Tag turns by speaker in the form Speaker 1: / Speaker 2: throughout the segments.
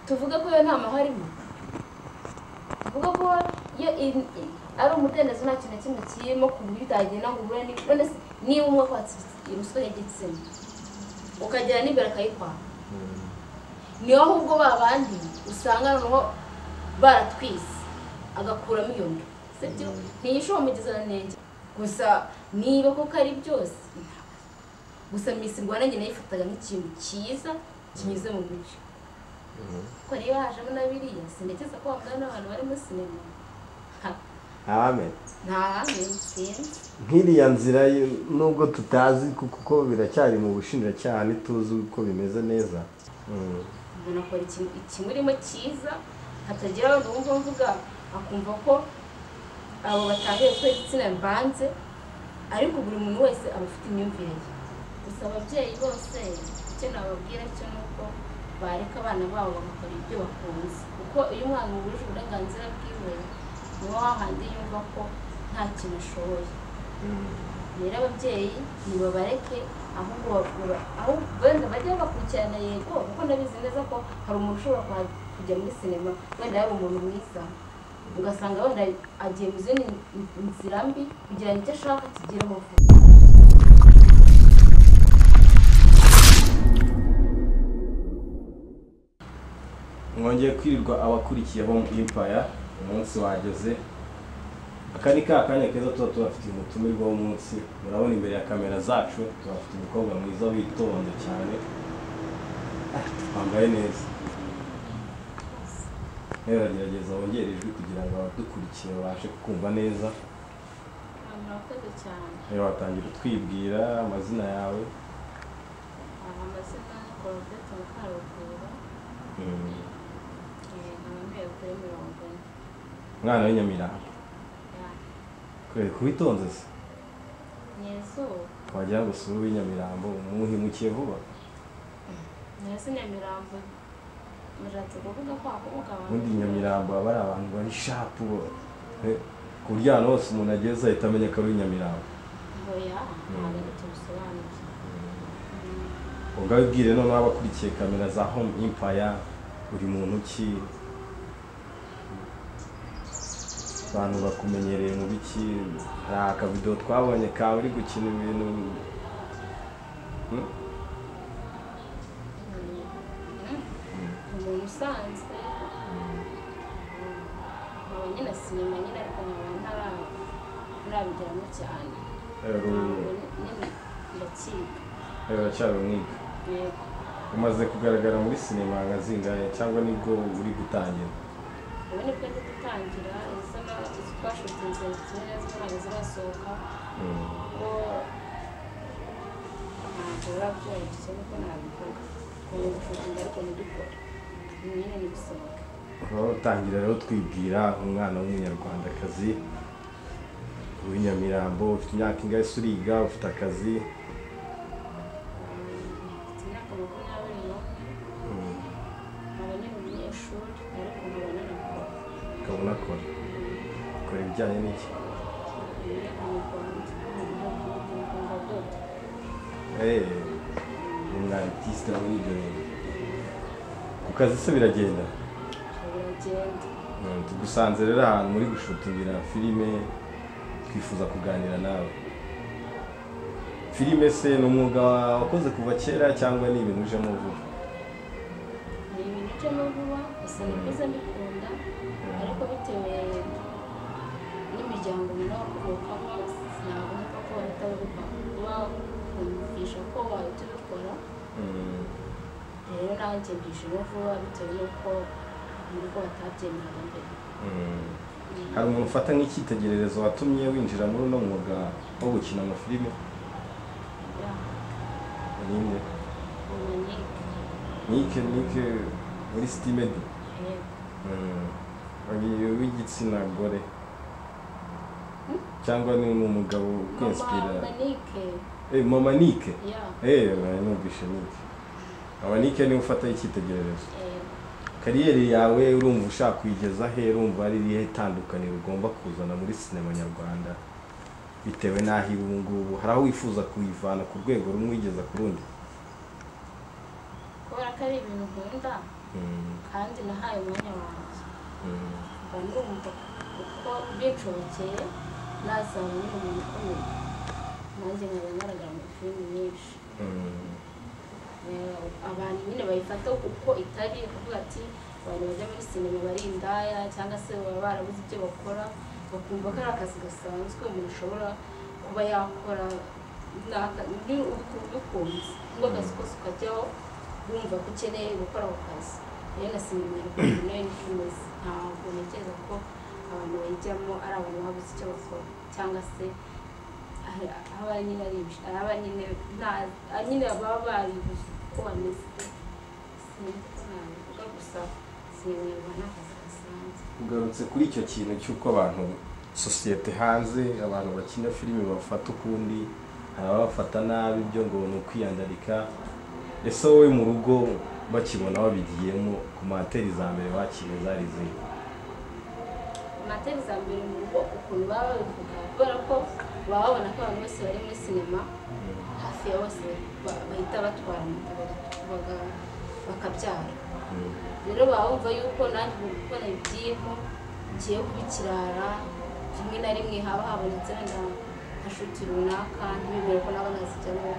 Speaker 1: tuvuge ko iyo nama harimo tuvuge ko iyo ari umudendezo nta kintu na kimwe kirimo ku buryo utagenda ngo uhure none se niba umwe akwatse imiswa y'igitsina ukagera n'imbere akayikwara niyo ahubwo ba bandi usanga noneho baratwise agakuramo iyo nda sibyo ntiyishomugeze na nenge gusa niba koko ari byose gusa misi rwanda njye nayifataga nk'ikintu cyiza kinyuze mu mucyo ko niba hajemo na biriya sindekeza ko wambaye n'abantu bari muri sinema
Speaker 2: ntabamenya
Speaker 1: ntahamenya sinzi
Speaker 2: nk'iriya nzira y- nubwo tutazi ku- kuko biracyari mu bushinjacyaha ntituzi uko bimeze neza Mm.
Speaker 1: umuntu akora ikintu ikimurimo cyiza hatagira abantu bumva mvuga akumva ko abo batahiye ko igitsina mbanze ariko buri muntu wese aba afite imyumvire ye gusa ababyeyi bose icyo nababwira cyo ni uko bareka abana babo bagakora ibyo bakunze kuko iyo umwana ubujije uburenganzira bwiwe niwo wahandi yumva ko nta kintu ashoboye rero ababyeyi ntibabareke ahubwo bakura ahubwo wenda bajye bakurikirana yego kuko ndabizi neza ko hari umuntu ushobora kuha- kujya muri sinema wenda yaba umuntu mwiza ugasanga wenda agiye mu zindi nzira mbi kugira ngo icyo ashaka kigereho vuba
Speaker 3: mwongeye kwirirwa abakurikiye home empire umunsi wageze aka ni ka kanya keza tuba tubafitiye umutumirwa w'umunsi murabona imbere ya kamera zacu tubafite umukobwa mwiza witonze cyane wambaye neza rero aragerageza wongere ijwi kugira ngo abadukurikiye babashe kukumva neza
Speaker 1: murakoze cyane
Speaker 3: rero watangira utwibwira amazina yawe
Speaker 1: amazina korobete mukarugura
Speaker 3: mm,
Speaker 1: nkaba mbiye kuri mirongo ine
Speaker 3: umwana w'inyamiranga kubera kubitonze se
Speaker 1: nyezuba
Speaker 3: wagira ngo si uw'inyamirambo umuhimukiye vuba
Speaker 1: nyesi nyamirambo mushatse kuvuga ko hakomoka abantu
Speaker 3: ubundi nyamirambo baba ari abantu bari shapu bo Eh, ku buryo ahantu hose umuntu ageze ahita amenya ko ari nyamirambo
Speaker 1: oya ntabwo ari cyo bisobanuye
Speaker 3: ubwo abibwire noneho abakurikiye kamera za home impaya uri muntu ki abantu bakumenyereye mu biki hari akavidewo twabonye kawe uri gukina ibintu Hmm?
Speaker 1: umuntu usanzwe nkaba nyine sinema nyine ariko nkaba ntara ntarabigiramo cyane
Speaker 3: rero
Speaker 1: ntabwo nyine ndacika
Speaker 3: rero uracyari umwiga
Speaker 1: yego
Speaker 3: umaze kugaragara muri sinema nka zingahe cyangwa nibwo uri gutangira
Speaker 1: ubu ni bwo ndi gutangira izo na- izo twashutinze kimwe z'umwana zirasohoka
Speaker 3: Hmm.
Speaker 1: kuko ntabwo biba byoroshye niko nabivuga ubu gushutinga ariko ntibikore nyine ni gusohoka
Speaker 3: Turaba utangira rero twibwira umwana w'umunyarwandakazi w'inyamirambo ufite imyaka ingahe se uriga ufite akazi
Speaker 1: mfite imyaka makumyabiri n'umwe nkaba nyine umunyeshuri ariko nkaba nanakora
Speaker 3: ukabona akora akora ibijyanye n'iki Eh, ni umwa artiste muri ibyo bintu ku kazi se biragenda Mm, tugusanze rero ahantu muri gushutingira filime twifuza kuganira nawe filime se ni umwuga wakoze kuva kera cyangwa ni ibintu ujemo vuba Mm.
Speaker 1: rero nanjye mbishyura vuba bitewe n'uko muri ko batabyemeraga mbere
Speaker 3: Mm. hari umuntu ufata nk'icyitegererezo watumye winjira muri uno mwuga wo gukina amafilime ninde nike nike muri sitimedi uyu w'igitsina gore cyangwa ni umugabo ukwinspira
Speaker 1: manike
Speaker 3: Eh, mama nike
Speaker 1: ya
Speaker 3: Eh, nari numvishe nike mama nike niwe ufata icyitegererezo
Speaker 1: eh,
Speaker 3: kariyeri yawe urumva ushaka kuyigeza he urumva ari irihe tandukaniro ugomba kuzana muri sinema nyarwanda bitewe n'aho iri ubu ngubu hari aho wifuza kuyivana ku rwego rumwe uyigeza ku rundi
Speaker 1: kubera ko ari ibintu nkunda
Speaker 3: Mm.
Speaker 1: ahandi nahaye umwanya wanjye mba numva uko binshobokeye nazaba ni umuntu ukomeye nanjye nkaba ngaragara muri filimi nyinshi Eh, abantu nyine bayifata uko itari kuvuga ati abantu bajya muri sinema bari indaya cyangwa se baba barabuze ibyo bakora bakumva ko ari akazi gasanzwe umuntu ashobora kuba yakora n'aka- ni uku- ubikunze ngo akazi kose ukajyaho wumva ko ukeneye gukora ako kazi rero na sinema nyarwanda nayo niko imeze ntabwo ntekereza ko abantu bayijyamo ari abantu babuze icyo bakora cyangwa se aba nyine ari ibish- aba nyine nta- aba nyine baba baribuze uko bameze sinavuga gusa sinyoberwa n'akazi gasanzwe
Speaker 3: ugarutse kuri icyo kintu cy'uko abantu sosiyete hanze abantu bakina filime bafata ukundi hari ababafata nabi ibyo ngo ni ukwiyandarika ese wowe mu rugo bakibona babigiyemo ku materi za mbere bakiriye zari zihe
Speaker 1: amateri za mbere mu rugo ukuntu baba babivuga kubera ko baba babona ko abantu bose bari muri sinema hafi ya bose ba- bahita batwara moto baga- baga- bakabyara rero baba bumva yuko nanjye ubu kuko nabigiyemo ngiye kubikirara rimwe na rimwe haba habonetse wenda nka shuti runaka ntibemere ko naba nazijyamo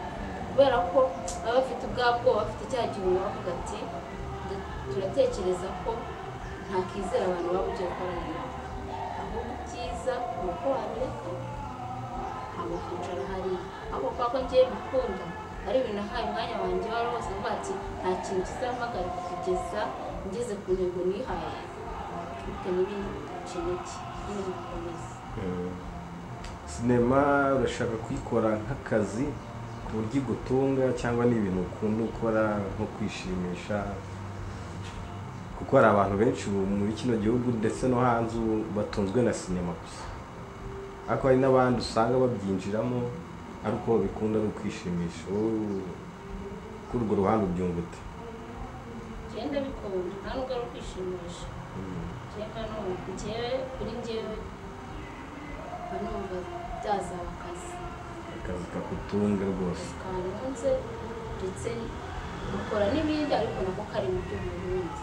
Speaker 1: kubera ko baba bafite ubwabo bwoba bafite cya gihunga bavuga ati "Ndu- turatekereza ko ntakizera abantu baba ugiye gukorana nabo ahubwo ibyiza ni uko wabireka haba kwicara hariya ahubwo kubera ko ngiye bikunda ari ibintu nahaye umwanya wanjye wari wose avuga ati nta kintu kizampagarika kugeza ngeze ku ntego nihaye bitewe n'ibindi kintu ki nyine bikomeza
Speaker 3: sinema urashaka kuyikora nk'akazi ku buryo igutunga cyangwa ni ibintu ukunda ukora nko kwishimisha kuko hari abantu benshi ubu muri kino gihugu ndetse no hanze ubu batunzwe na sinema gusa ariko hari n'abandi usanga babyinjiramo ariko bikunda ari ukwishimisha wowe kuri urwo ruhande ubyumva ute
Speaker 1: genda bikunda nta nubwo ari ukwishimisha njyewe numva njyewe kuri njyewe mba numva byazaba akazi
Speaker 3: akazi kagutunga rwose
Speaker 1: kanunze ndetse ukora n'ibindi ariko nako kari mu by'ubuhinzi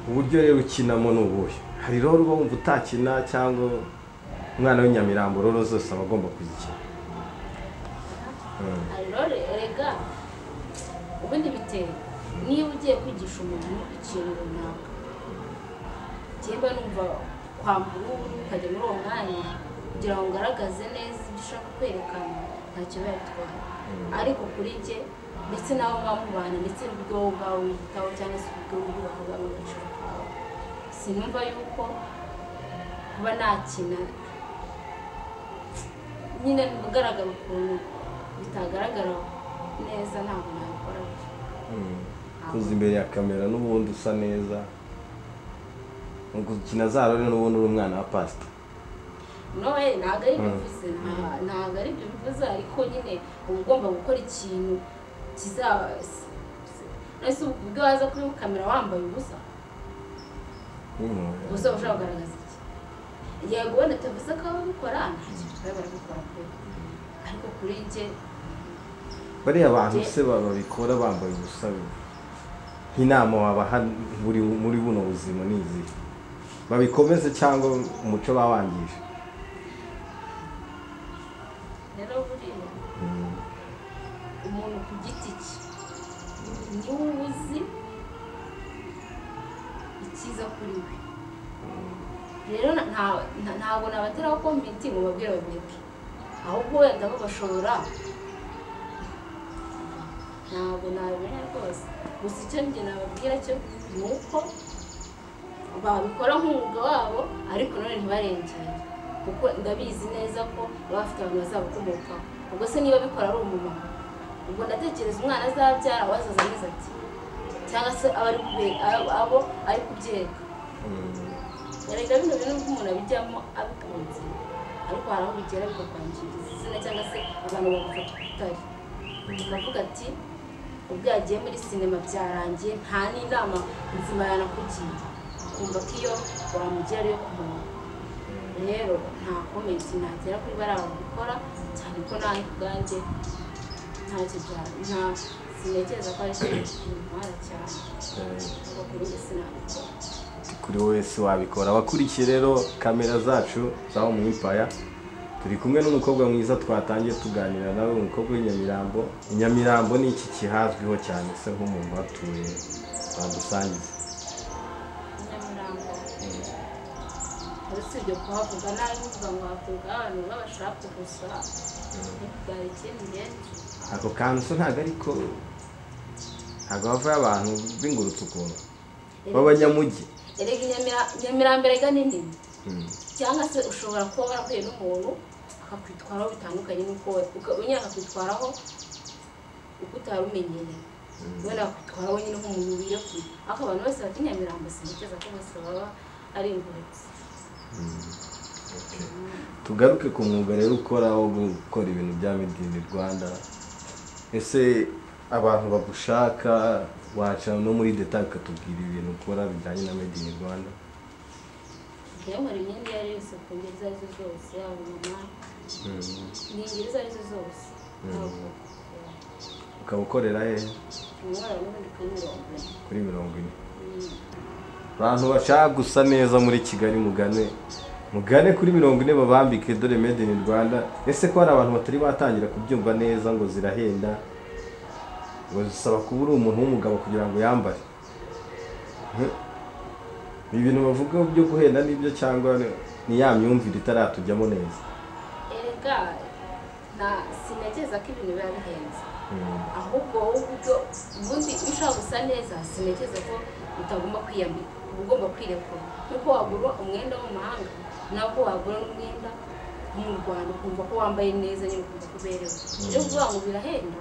Speaker 3: uburyo rero ukinamo ni ubuhe hari rero uba wumva utakina cyangwa umwana w'inyamirambo rero zose aba agomba kuzikina Mm.
Speaker 1: rero rega ubundi bitewe niba ugiye kwigisha umuntu ikintu runaka njyewe numva kwambura ubu ukajya muri uwo mwanya kugira ngo ugaragaze neza ibyo ushaka kwerekana ntacyo biba bitwaye ariko kuri njye ndetse n'abo muba mubana ndetse n'uburyo wowe ubwawe wiyitaho cyangwa se uburyo wowe ubwawe w'agaciro kawe sinumva yuko kuba nakina nyine ugaragara ukuntu bitagaragara neza ntabwo nabikora
Speaker 3: Mm. kuza imbere ya kamera n'ubundi usa neza Mu gukina za rero n'ubundi uri umwana wa pasita
Speaker 1: nowe ntabwo ari ibyo bivuze nta- ntabwo ari ibyo bivuze ariko nyine uba ugomba gukora ikintu kizaba ese ubwo waza kuri kamera wambaye ubusa
Speaker 3: Mm.
Speaker 1: ubusa ushobora kugaragaza iki yego wenda tuvuze ko ababikora nta kintu tuba barabikora pe ariko kuri njye
Speaker 3: bariya bantu se ba- babikora bambaye ubusabe nk'inama wabaha muri muri buno buzima ni izihe babikomeze cyangwa umuco bawangije
Speaker 1: rero buriya
Speaker 3: Mm.
Speaker 1: umuntu ku giti cye niwe uba uzi icyiza kuri we rero na- nta- nta- ntabwo nabateraho komenti ngo babwire babireke ahubwo wenda bo bashobora ntabwo nabimenya rwose gusa icyo njye nababwira cyo ni uko babikora nk'umwuga wabo ariko none ntibarengere kuko ndabizi neza ko baba bafite abantu bazabakomokaho ubwo se niba bikora ari umumama ubwo ndatekereza umwana azabyara wazaza ameze ati cyangwa se aba ari kube- abo abo ari kubyereka
Speaker 3: Mm.
Speaker 1: erega bino bintu nubwo umuntu abijyamo abikunze ariko hari aho bigera bigakwangiriza izina cyangwa se abantu bagufata uko utari ukavuga ati ubwo yagiye muri sinema byarangiye nta n'inama nzima yanakugira ukumva ko iyo wamugira ariyo kumenya rero nta komenti nagera kuri bariya babikora cyane ko nawe ubwanjye ntacyo bya nta ntekereza ko ari intwara cyane
Speaker 3: Eh,
Speaker 1: ubwo kuri njye sinabikora
Speaker 3: kuri wese wabikora abakurikiye rero kamera zacu za mu Empire turi kumwe n'umukobwa mwiza twatangiye tuganira nawe umukobwa w'inyamirambo inyamirambo ni iki kihazwiho cyane se nko mu batuye badusangiza
Speaker 1: nyamurambo usibye kuhavuga nabi uvuga ngo havuga abantu babashaka gusa ntibwari ikindi benshi
Speaker 3: ako kantu so ntabwo ariko ntabwo bavayo abantu bingurutse ukuntu b'abanyamujyi
Speaker 1: erega Nyamira- nyamirambo erega ni nini
Speaker 3: Mm.
Speaker 1: cyangwa se ushobora kuba warahuye n'umuntu akakwitwaraho bitandukanye n'uko we uka- nyine akakwitwaraho uko utari umenyereye wenda akakwitwaraho nyine nk'umuntu wiyakuye ariko abantu bose bati nyamirambo sinigeza ko bose baba ari ingurutse
Speaker 3: tugaruke ku mwuga rero ukora wo gukora ibintu bya made in rwanda ese abantu bagushaka waca no muri detail ukatubwira ibintu ukora bijyanye na made in rwanda
Speaker 1: ngewe nkora imyenda iyo ari yo yose ku ngeri izo ari zo zose yaba mama ni ingeri izo ari zo zose ntabwo
Speaker 3: ukaba ukorera hehe
Speaker 1: umwara n'ubundi kuri mirongo ine
Speaker 3: kuri mirongo ine
Speaker 1: Mm.
Speaker 3: abantu bashaka gusa neza muri kigali mugane mugane kuri mirongo ine babambike dore made in rwanda ese ko hari abantu batari batangira kubyumva neza ngo zirahenda ngo zisaba kuba uri umuntu w'umugabo kugira ngo yambare Heh. ibi bintu bavuga byo guhenda nibyo cyangwa ni ya myumvire itaratujyamo neza
Speaker 1: erega na sinageza ko ibintu biba bihenze
Speaker 3: Mm.
Speaker 1: ahubwo wowe ubwo ubundi iyo ushaka gusa neza sinigeze ko utagomba kwiyambika uba ugomba kwirekura nk'uko wagura umwenda wo mu mahanga nabwo wagura n'umwenda wo mu rwanda ukumva ko wambaye neza nyine ukumva ko uberewe iyo kuvuga ngo birahenda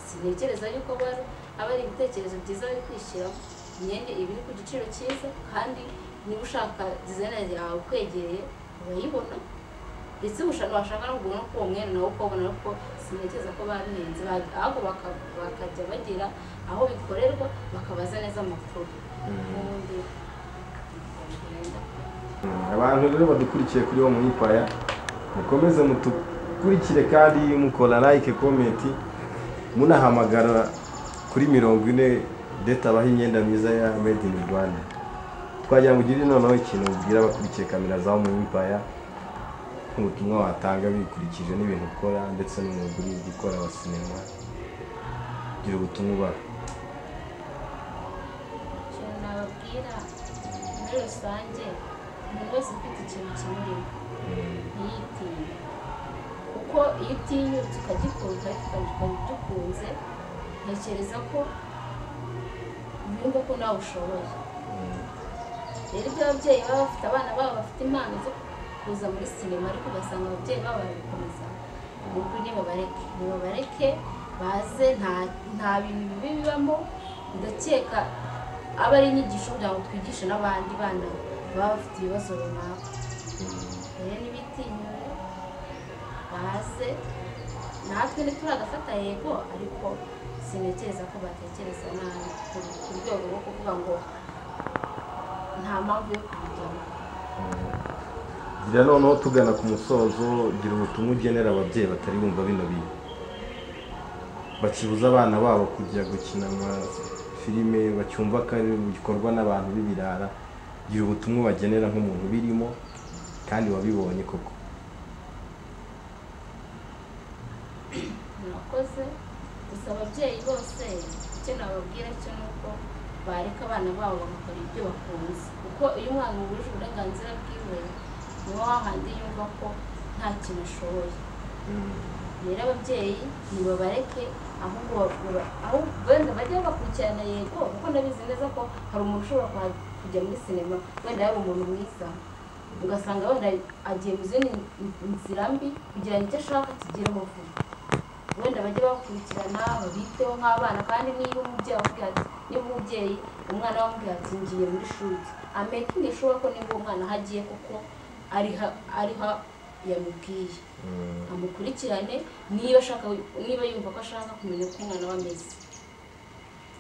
Speaker 1: sintekereza yuko aba ari- aba ari ibitekerezo byiza bari kwishyiramo imyenda iba iri ku giciro cyiza kandi niba ushaka dizayina yawe ukwegereye urayibona ndetse ubusha- washaka no kugura no k'uwo mwenda nawo ukabona ariko sintekereza ko babihenze ba- ahubwo baka- bakajya bagira aho bikorerwa bakabaza neza amakuru ubundi bakabigendaho.
Speaker 3: abantu rero badukurikiye kuri wo mwipaya mukomeze mutukurikire kandi mukora like comment munahamagara kuri mirongo ine detabaho imyenda myiza ya made in rwanda twagira ngo ugire noneho ikintu ubwira abakurikiye kamera za mu empire nk'ubutumwa watanga bikurikije n'ibintu ukora ndetse n'umwuga uri gukora wa sinema gira ubutumwa ubaha
Speaker 1: ikintu nababwira muri rusange umuntu wese ufite ikintu kimurimo ntiyitinye kuko iyo utinyutse ukagikunda ukagikunze ntekereza ko yumva ko nawe ushoboye rero ibyo ababyeyi baba bafite abana babo bafite impano zo kuza muri sinema ariko ugasanga ababyeyi babo barabikomeza ni ukuri nibabareke nibabareke baze nta- nta bintu bibi bibamo ndakeka aba ari inyigisho kugira ngo twigishe n'abandi bana baba bafite ibibazo runaka rero n'ibitinyuye baze natwe ntituragafata yego ariko sintekereza ko batekereza nabi ku- ku rwego rwo kuvuga ngo nta mpamvu yo kubijyamo
Speaker 3: gira noneho tugana ku musozo gira ubutumwa ugenera ababyeyi batari bumva bino bintu bakibuza abana babo kujya gukina amafilime bacyumva ko ari bikorwa n'abantu b'ibirara gira ubutumwa bagenera nk'umuntu birimo kandi wabibonye koko
Speaker 1: murakoze gusa ababyeyi bose icyo nababwira cyo ni uko bareka abana babo bagakora ibyo bakunze kuko iyo umwana ubujije uburenganzira bwiwe niwe wahandi yumva ko nta kintu ashoboye rero ababyeyi ntibabareke ahubwo bagura- ahubwo wenda bajye bakurikirana yego kuko ndabizi neza ko hari umuntu ushobora kuha- kujya muri sinema wenda yaba umuntu mwiza ugasanga wenda agiye mu zindi nzira mbi kugira ngo icyo ashaka kigereho vuba wenda bajye bakurikirana babiteho nk'abana kandi niba umubyeyi akubwiye ati niba umubyeyi umwana we amubwiye ati ngiye muri shuri amekingi shuwa ko niba uwo mwana aho agiye kuko ariha ariha yamubwiye amukurikirane niba ashaka niba yumva ko ashaka kumenya uko umwana we ameze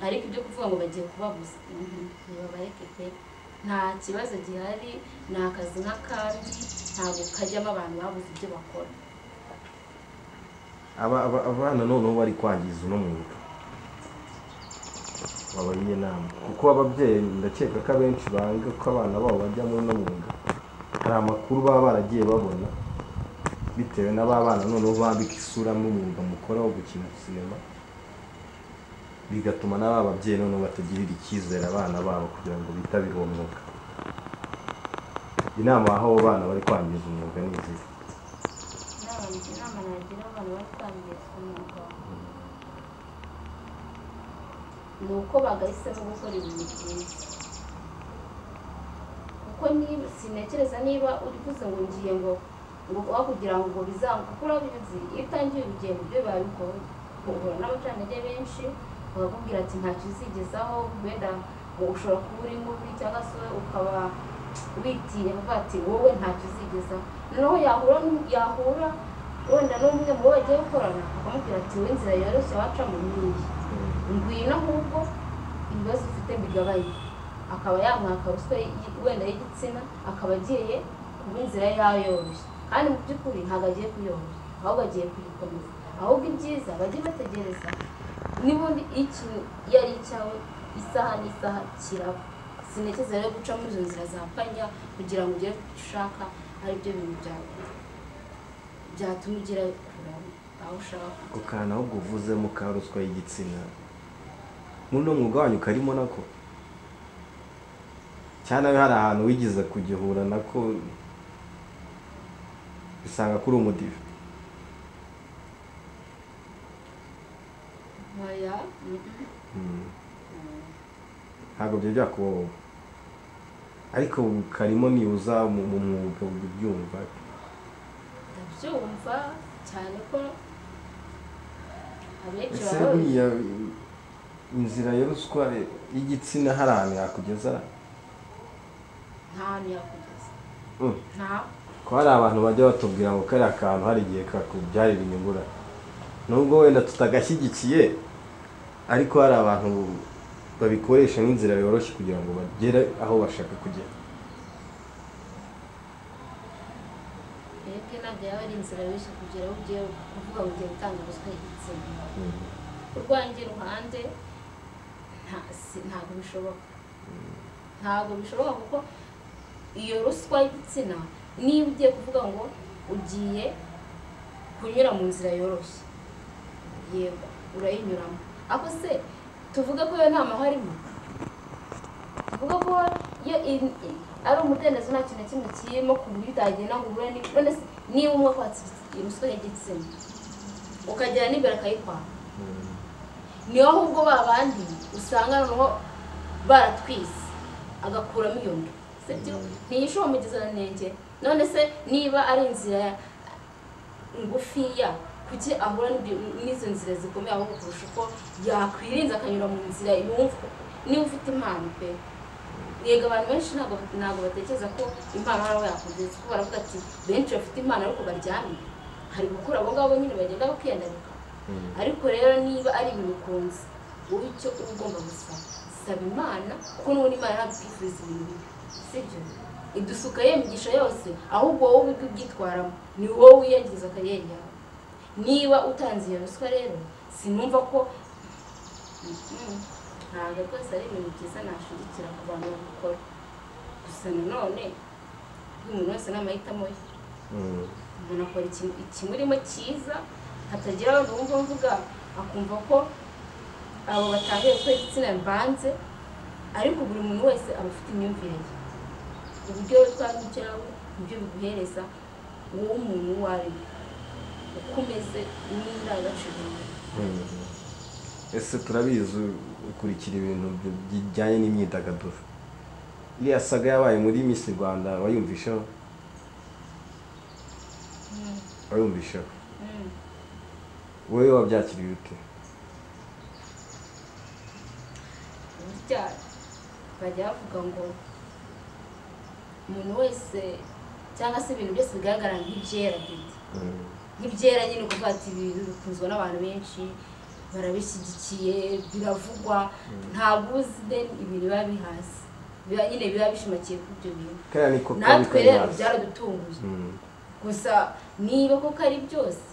Speaker 1: ariko ibyo kuvuga ngo bagiye kubabuza mhm, ntibabareke pe nta kibazo gihari ni akazi n'akandi ntabwo kajyamo abantu babuze ibyo bakora
Speaker 3: Aba- aba- abana noneho bari kwangiza uno mwuga babaha inama kuko ababyeyi ndakeka ko abenshi banga ko abana babo bajya mu no mwuga hari amakuru baba baragiye babona bitewe n'aba bana noneho bambika isura n'umwuga mukora wo gukina sinema bigatuma n'aba babyeyi noneho batagirira icyizere abana babo kugira ngo bitabire uwo mwuga inama waha abo bana bari kwangiza umwuga ni izihe
Speaker 1: inama nagira abantu bari kwangiza umwuga ni uko bagahisemo gukora ibintu byiza kuko niba sintekereza niba uri kuze ngo ngiye ngo ngo aho kugira ngo bizange kuko urabizi iyo utangiye urugendo byo biba bigoye uhura n'abacantege benshi bakakubwira ati ntacyo uzigezaho wenda ngo ushobora kuba uri mubi cyangwa se ukaba witinya kuvuga ati wowe ntacyo uzigezaho noneho yahura n'u- yahura wenda n'umwe mu bo bagiye gukorana akamubwira ati wowe inzira yoroshye wacamo n'iyi ngwino ahubwo ibibazo ufite bigabanye akaba yamwaka ruswa y- wenda y'igitsina akaba agiye kuba inzira ye yayoroshye kandi mu by'ukuri ntabwo agiye kuyoroshya ahubwo agiye kuyikomeza ahubwo ibyiza bajye bategereza n'ubundi iyo ikintu iyo ari icyawe isaha n'isaha kiraba sinekeza rero guca muri izo nzira zapfanya kugira ngo ugere ku cyo ushaka aribyo bintu byawe byatuma ugera aho ushaka kujya.
Speaker 3: ako kantu ahubwo uvuzemo ka ruswa y'igitsina muno mwuga wanyu karimo nako cyane hari ahantu wigeze kugihura nako bisanga kuri umudive
Speaker 1: Oya, mm-mm.
Speaker 3: ntabwo byari byakubaho ariko ubu karimo nibuza mu mu mwuga ubyumva
Speaker 1: ndabyumva cyane ko abenshi
Speaker 3: ese
Speaker 1: baba babizi
Speaker 3: buriya inzira ya ruswa y'igitsina hari ahantu yakugeza
Speaker 1: nta hantu yakugeza
Speaker 3: Mm.
Speaker 1: nta
Speaker 3: ko hari abantu bajya batubwira ngo kariya kantu hari igihe kakubyarira inyungura nubwo wenda tutagashyigikiye ariko hari abantu babikoresha nk'inzira yoroshye kugira ngo bagere aho bashaka kugera
Speaker 1: twebwe ntabwo yaba ari inzira yoroshye kugera aho ugiye kuvuga ngo ugiye gutanga ruswa y'igitsina urwanjye ruhande nta- si- ntabwo bishoboka ntabwo bishoboka kuko iyo ruswa y'igitsina niba ugiye kuvuga ngo ugiye kunyura mu nzira yoroshye yego urayinyuramo ako se tuvuge ko iyo nta harimo tuvuge ko iyo in- i- ari umudendezo nta kintu na kimwe kirimo ku buryo utagenda ngo uhure ni- none se niba umwe akwatse ruswa y'igitsina ukagera n'imbere akayikwaka niyo ahubwo ba bandi usanga noneho baratwise agakuramo iyo nda sibyo ntiyishobora mugezananenge none se niba ari inzira ya- ngufiya kuki ahura n'ibyo- n'izo nzira zikomeye ahubwo kurusha uko yakwirinze akanyura mu nzira yumva niba ufite impano pe yego abantu benshi ntabwo ntabwo batekereza ko impano hari aho yakugeza kuko baravuga ati benshi bafite impano ariko baryamye hari gukura abo ngabo nyine bagenda bakiyandarika ariko rero niba ari ibintu ukunze wowe icyo uba ugomba gusaba saba imana kuko n'ubundi imana ntabwo itwifuriza ibintu bibi sibyo idusuka ye imigisha yose ahubwo wowe ubwo ubyitwaramo ni wowe wiyangiza kariyeri yawe niba utanze iyo ruswa rero sinumva ko Mm, ntabwo rwose ari ibintu byiza nashingikira ku bantu babikora gusa nanone buri muntu wese ni amahitamo ye umuntu akora ikintu ikimurimo cyiza hatagira abantu bumva mvuga akumva ko abo batangiye gukora igitsina mbanze ariko buri muntu wese aba afite imyumvire ye uburyo utwara ibyawe nibyo biguhereza wowe umuntu uwo ari we uko umeze n'indangagaciro yawe.
Speaker 3: ese turabizi ukurikira ibintu bi- bijyanye n'imyidagaduro iriya saga yabaye muri miss rwanda wayumvisheho
Speaker 1: Mm,
Speaker 3: wayumvisheho
Speaker 1: mm.
Speaker 3: wowe wabyakiriye ute
Speaker 1: burya bajya bavuga ngo umuntu wese cyangwa se ibintu byose bigaragara nk'ibyera dede nk'ibyera nyine kuvuga ati ibintu bikunzwe n'abantu benshi barabishyigikiye biravugwa ntabwo uzi deni ibintu biba bihasi biba nyine biba bishimakiye kuri ibyo bintu
Speaker 3: kariya niko kabi
Speaker 1: natwe
Speaker 3: kari
Speaker 1: rero
Speaker 3: hasi
Speaker 1: byaradutunguye
Speaker 3: Mm.
Speaker 1: gusa niba koko ari byose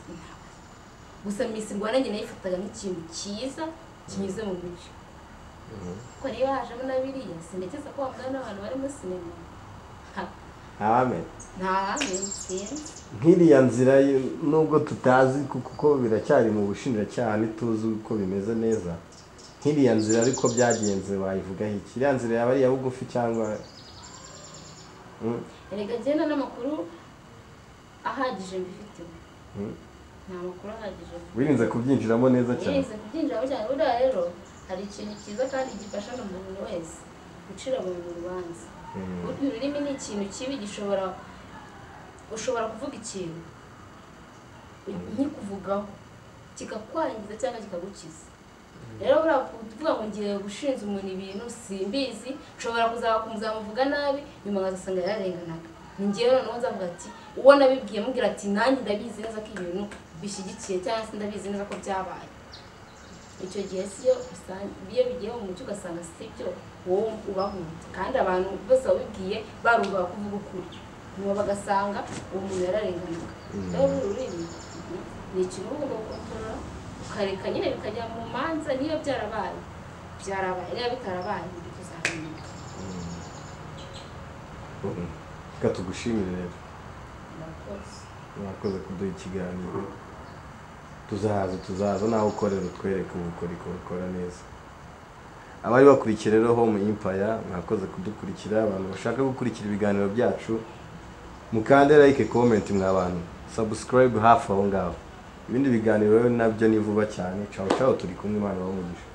Speaker 1: gusa miss rwanda njye nayifataga nk'ikintu cyiza kinyuze mu mucyo kuko rero hajemo na biriya sinigeze ko wabona n'abantu bari muri sinema Ha,
Speaker 3: amen
Speaker 1: nta handi sinzi
Speaker 3: nk'iriya nzira y- nubwo tutazi ku- kuko biracyari mu bushinjacyaha ntituzi uko bimeze neza nk'iriya nzira ariko byagenze wayivugaho iki iriya nzira yaba ari iya bugufi cyangwa Mm,
Speaker 1: erega agenda n'amakuru ahagije mbifiteho
Speaker 3: mm.
Speaker 1: nta makuru ahagije
Speaker 3: wirinze kubyinjiramo neza cyane
Speaker 1: wirinze kubyinjiramo cyane buriya rero hari ikintu cyiza kandi gifasha buri muntu wese gucira buri muntu urubanza
Speaker 3: Mm.
Speaker 1: burya ururimi ni ikintu kibi gishobora ushobora kuvuga ikintu nkikuvugaho kikakwangiza cyangwa kikagukiza rero buriya kuvuga ngo ngiye gushinja umuntu ibintu simbizi nshobora kuzaba kumuzamuvuga nabi nyuma nkazasanga yararenganaga ni ngewe noneho nzavuga ati uwo nabibwiye mubwira ati nanjye ndabizi neza ko ibintu bishyigikiye cyangwa se ndabizi neza ko byabaye icyo gihe siyo usanga- iyo bigiye mu mucyo ugasanga si byo wowe ubahunze kandi abantu bose wabibwiye barumva kuvuga ukuri nyuma bagasanga uwo muntu yararenganaga rero uru rurimi ni ikintu uba ugomba gukontorora ukareka nyine bikajya mu manza niba byarabaye byarabaye niba bitarabaye ntibituzamenya
Speaker 3: Mm. reka tugushimire rero
Speaker 1: murakoze
Speaker 3: mwakoze kuduha ikiganiro tuzahaza tuzaza nawe ukorera utwereke ubukorikori ukora neza abari bakurikiye rero home impaya mwakoze kudukurikira abantu bashaka gukurikira ibiganiro byacu mukande like comment mwa bantu subscribe hafi aho ngaho ibindi biganiro rero nabyo ni vuba cyane caho caho turi kumwe imana bamugisha